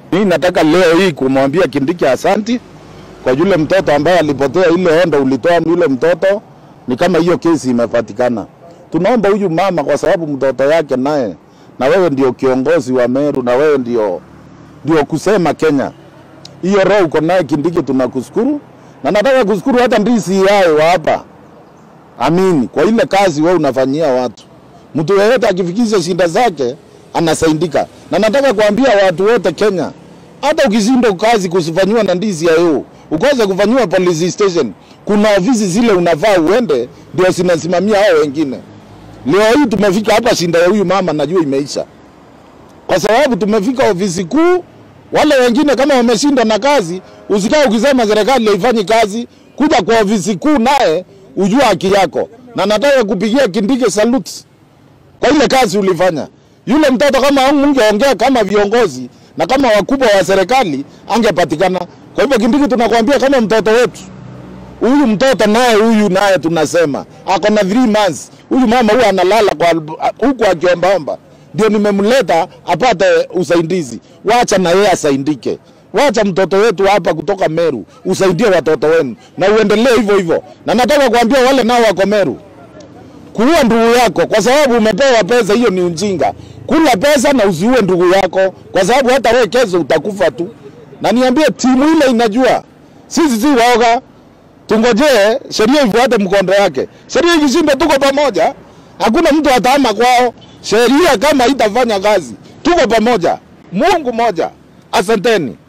Mimi nataka leo hii kumwambia Kindiki asanti kwa yule mtoto ambaye alipotea, ile ondo ulitoa yule mtoto, ni kama hiyo kesi imepatikana. Tunaomba huyu mama, kwa sababu mtoto yake naye, na wewe ndio kiongozi wa Meru, na wewe ndio ndio kusema Kenya, hiyo roho uko naye Kindiki, tunakushukuru na nataka kushukuru hata ndisi yao wa hapa Amini kwa ile kazi wewe unafanyia watu. Mtu yeyote akifikisha shinda zake anasaidika, na nataka kuambia watu wote Kenya, hata ukishindwa kazi kusifanyiwa na ndizi ya EU ukose kufanyiwa police station, kuna ofisi zile unavaa uende, ndio zinasimamia hao wengine. Leo hii tumefika hapa, shinda ya huyu mama najua imeisha, kwa sababu tumefika ofisi kuu. Wale wengine kama wameshindwa na kazi, usikae ukisema serikali haifanyi kazi, kuja kwa ofisi kuu naye ujua haki yako, na nataka kupigia Kindiki salute kwa ile kazi ulifanya. Yule mtoto kama ungeongea kama viongozi na kama wakubwa wa serikali angepatikana. Kwa hivyo Kindiki, tunakwambia kama mtoto wetu huyu mtoto naye huyu naye tunasema ako na 3 months. Huyu mama huyu analala kwa huku akiombaomba, ndio nimemleta apate usaidizi. Wacha na yeye asaidike. Wacha mtoto wetu hapa kutoka Meru usaidie watoto wenu na uendelee hivyo hivyo. Na nataka kuambia wale nao wako Meru, kuua ndugu yako kwa sababu umepewa pesa, hiyo ni ujinga. Kula pesa na usiue ndugu yako, kwa sababu hata wewe kesho utakufa tu. Na niambie, timu ile inajua sisi si waoga, tungojee sheria ifuate mkondo wake. Sheria ikishinda, tuko pamoja, hakuna mtu ataama kwao. Sheria kama itafanya kazi, tuko pamoja, Mungu moja. Asanteni.